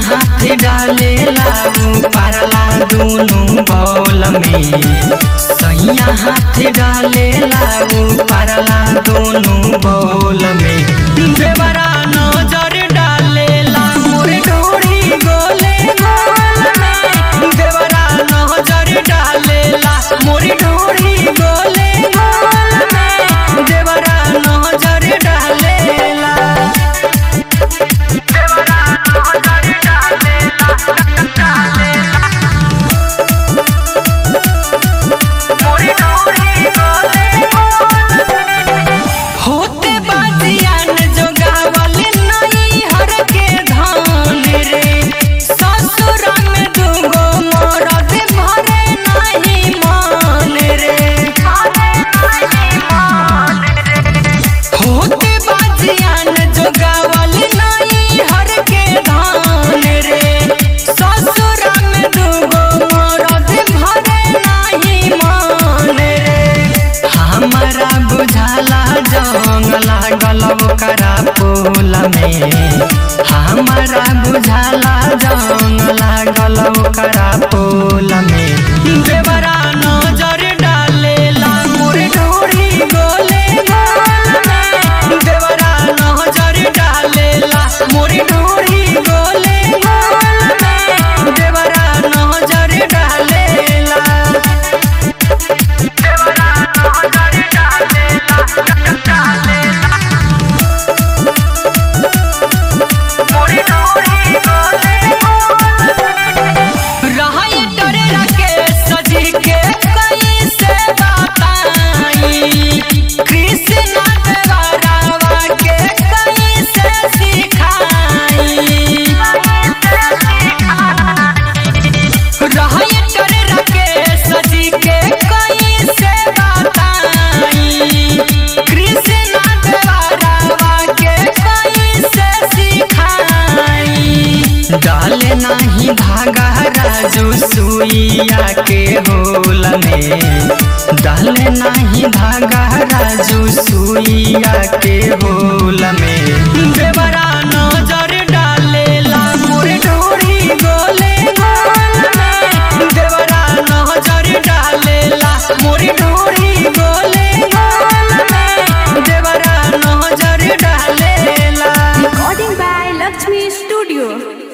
हाथ डालेला पारला दोनों बौल में सैया हाथ डालेला पारला दोनों बौल में देवरा नजर डालेला मोर डोरी गोले गोल में देवरा नजर डालेला मोर डोरी गोले गोल में देवरा नजर डालेला होते बाजियान जो गावल नहीं हर के धान रे ससुर में दूगो मरद भरे नहीं मान रे होते बाजियान जो गावल नहीं हर के धान रे ससुर में दूगो मरद भरे नहीं मान रे हमारा बुझाला जंग लागल ओकरा पोल में हमारा बुझाला जंग लागल ओकरा पोल में देवरा नजर डालेला मोर डोरी गोले गोल में देवरा नजर डालेला मोर डोरी गोले गोल में देवरा नजर डालेला रहै डरे रखे सजी के कैसे बताई कृष्ण देवरावा के कैसे सिखाई रहै डरे रखे सजी के कैसे बताई कृष्ण देवरावा के कैसे सिखाई डाले नाही धागा राजू सुइया के होल में डाले नाही धागा राजू सुइया के होल में देवरा न